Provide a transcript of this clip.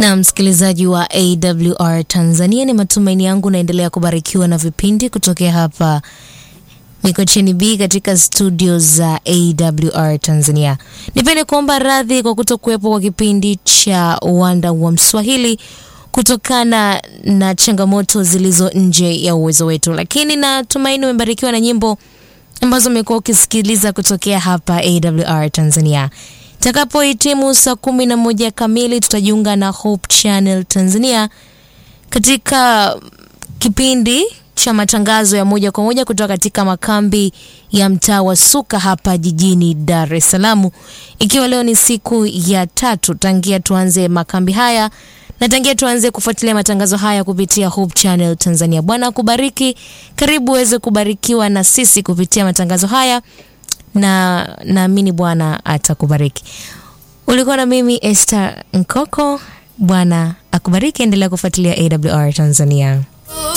Na msikilizaji wa AWR Tanzania, ni matumaini yangu naendelea kubarikiwa na vipindi kutokea hapa Mikocheni B katika studio za AWR Tanzania. Nipende kuomba radhi kwa kutokuwepo kwa kipindi cha Uwanda wa Mswahili kutokana na changamoto zilizo nje ya uwezo wetu, lakini natumaini umebarikiwa na nyimbo ambazo umekuwa ukisikiliza kutokea hapa AWR Tanzania. Itakapohitimu saa kumi na moja kamili tutajiunga na Hope Channel Tanzania katika kipindi cha matangazo ya moja kwa moja kutoka katika makambi ya mtaa wa Suka hapa jijini Dar es Salaam, ikiwa leo ni siku ya tatu tangia tuanze makambi haya na tangia tuanze kufuatilia matangazo haya kupitia Hope Channel Tanzania. Bwana akubariki, karibu uweze kubarikiwa na sisi kupitia matangazo haya na naamini Bwana atakubariki. Ulikuwa na mimi Esther Nkoko. Bwana akubariki, endelea kufuatilia AWR Tanzania.